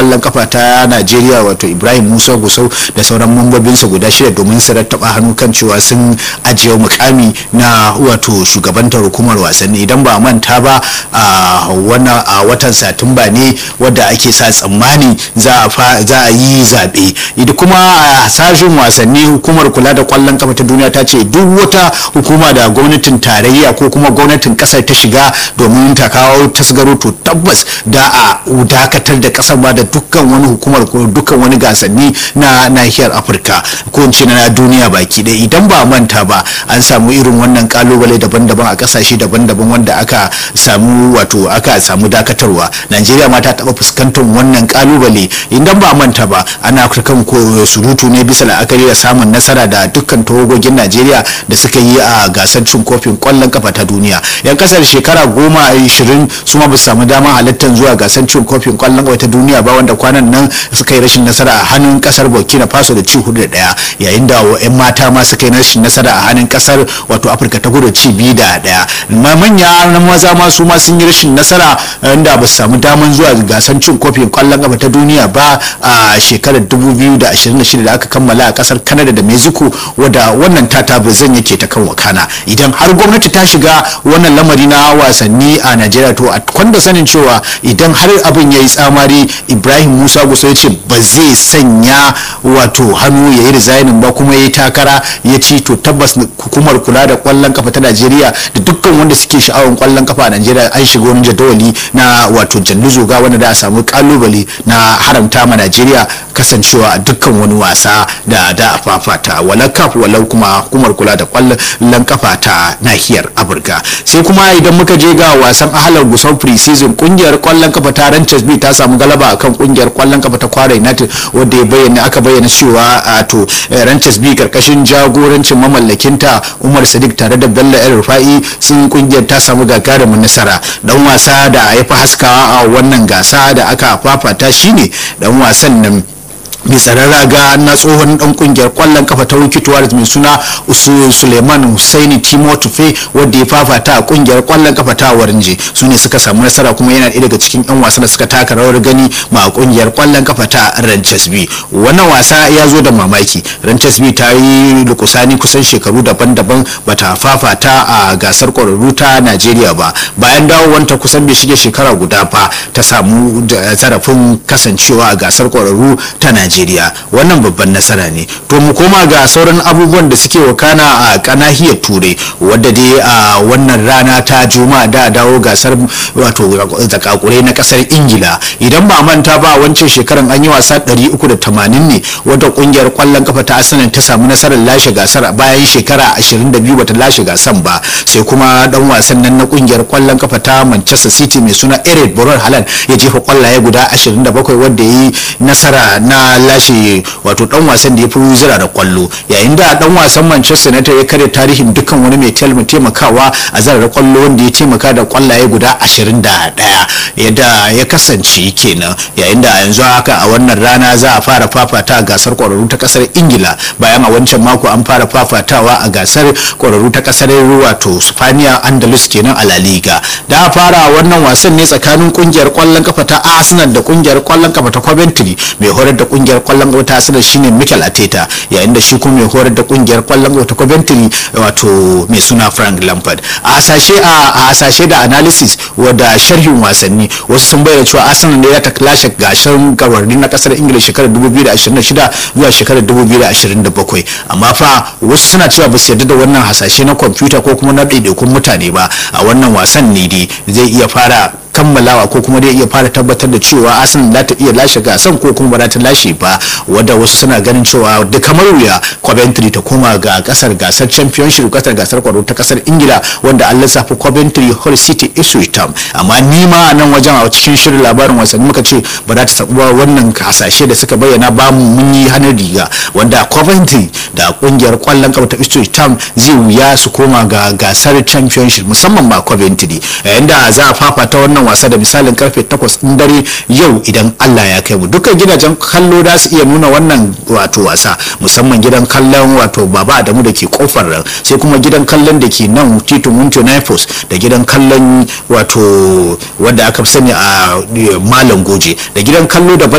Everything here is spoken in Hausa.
kwallon kafa ta najeriya wato ibrahim musa gusau da sauran mambobinsa guda shida domin su rattaba hannu kan cewa sun ajiye mukami na wato shugabantar hukumar wasanni idan ba manta ba a watan satumba ne wadda ake sa tsammani za a yi zaɓe idan kuma a sashen wasanni hukumar kula da kwallon kafa ta duniya ta ce duk wata hukuma da gwamnatin tarayya ko kuma gwamnatin kasar ta shiga domin ta kawo tasgaro to tabbas da a dakatar da kasar ba da dukkan wani hukumar ko dukkan wani gasanni na nahiyar afirka ko in ce na duniya baki ɗaya idan ba manta ba an samu irin wannan kalubale daban-daban a kasashe daban-daban wanda aka samu wato aka samu dakatarwa najeriya ma ta taɓa fuskantar wannan kalubale idan ba manta ba ana kan surutu ne bisa la'akari da samun nasara da dukkan tawagogin najeriya da suka yi a gasar cin kofin kwallon kafa ta duniya yan kasar shekara goma ishirin su ma ba su samu damar halittar zuwa gasar cin kofin kwallon kafa ta duniya ba wanda kwanan nan suka yi rashin nasara a hannun kasar burkina faso da ci hudu da daya yayin da yan mata ma suka yi rashin nasara a hannun kasar wato afirka ta kudu ci biyu da daya manya na maza ma su ma sun yi rashin nasara inda ba su samu damar zuwa gasar cin kofin kwallon kafa ta duniya ba a shekarar 2026 da aka kammala a kasar canada da mexico wadda wannan tata zan yake ta kan wakana idan har gwamnati ta shiga wannan lamari na wasanni a najeriya to a kwanda sanin cewa idan har abin ya yi tsamari ibrahim musa gusa ya ce ba zai sanya wato hannu ya yi resignin ba kuma ya yi takara ya ci to tabbas hukumar kula da kwallon kafa ta najeriya da dukkan wanda suke sha'awar kwallon kafa a najeriya an shiga wani jadawali na wato jallu zoga wanda da a samu kalubale na haramta ma najeriya kasancewa a dukkan wani wasa da da a fafata walau kaf walau kuma hukumar kula da kwallon kafa ta nahiyar afirka sai kuma idan muka je ga wasan ahalar gusau pre-season kungiyar kwallon kafa ta ranches b ta samu galaba akan kungiyar kwallon kafa ta kwara united wadda ya bayyana aka bayyana cewa a to ranches b karkashin jagorancin mamallakinta umar sadiq tare da bello el rufa'i sun kungiyar ta samu gagarumin nasara dan wasa da ya fi haskawa a wannan gasa da aka fafata shine dan wasan nan mai tsaron raga na tsohon dan kungiyar kwallon kafa ta wikituwa mai suna suleiman husaini timo tufe wadda ya fafata a kungiyar kwallon kafa ta warinje su ne suka samu nasara kuma yana ɗaya daga cikin yan wasa da suka taka rawar gani ma kungiyar kwallon kafa ta ranches b wannan wasa ya zo da mamaki ranches b ta yi lukusani kusan shekaru daban-daban bata fafata a gasar kwararru ta najeriya ba bayan dawowanta kusan bai shige shekara guda ba ta samu zarafin kasancewa a gasar kwararru ta najeriya Najeriya wannan babban nasara ne to mu koma ga sauran abubuwan da suke wakana a kanahiyar turai wadda dai a wannan rana ta juma'a da dawo gasar wato zakakurai na kasar ingila idan ba manta ba wancan shekaran an yi wasa 380 ne wadda kungiyar kwallon kafa ta arsenal ta samu nasarar lashe gasar bayan shekara 22 bata lashe gasan ba sai kuma dan wasan nan na kungiyar kwallon kafa ta manchester city mai suna eric boron halan ya jefa kwallaye guda 27 wadda ya yi nasara na lashe wato dan wasan da ya fi zira da kwallo yayin da dan wasan manchester united ya karya tarihin dukkan wani mai taimakawa a zarar kwallo wanda ya taimaka da kwallaye guda 21 yadda ya kasance kenan yayin da yanzu haka a wannan rana za a fara fafata a gasar kwararru ta kasar ingila bayan a wancan mako an fara fafatawa a gasar kwararru ta kasar wato spaniya andalus kenan a la liga da a fara wannan wasan ne tsakanin kungiyar kwallon kafa ta arsenal da kungiyar kwallon kafa ta coventry mai horar da kungiyar kwallon kafa ta arsenal shine mikel ateta yayin da shi kuma mai horar da kungiyar kwallon kafa ta coventry wato mai suna frank lampard a hasashe a hasashe da analysis wadda sharhin wasanni wasu sun bayyana cewa arsenal ne ta lashe gashin gawarni na kasar ingila shekarar 2026 zuwa shekarar 2027 amma fa wasu suna cewa ba su yarda da wannan hasashe na kwamfuta ko kuma na ɗaiɗaikun mutane ba a wannan wasan ne dai zai iya fara kammalawa ko kuma dai iya fara tabbatar da cewa arsenal za ta iya lashe gasan ko kuma ba za ta lashe ba wadda wasu suna ganin cewa da kamar wuya coventry ta koma ga kasar gasar championship kasar gasar kwaro ta kasar ingila wanda an lissafa coventry hull city ipswich town amma ni ma a nan wajen a cikin shirin labarin wasanni muka ce ba za ta taɓa wannan hasashe da suka bayyana ba mu mun yi hannun riga wanda coventry da kungiyar kwallon kafa ta ipswich town zai wuya su koma ga gasar championship musamman ba coventry yayin da za a fafata wannan wasa da misalin karfe 8 din dare yau idan Allah ya kai mu dukkan gidajen kallo za su iya nuna wannan wato wasa musamman gidan kallon wato baba Adamu da ke kofar ran sai kuma gidan kallon da ke nan titin Wunto Naifos da gidan kallon wato wanda aka fi sani a Malam Goje da gidan kallo daban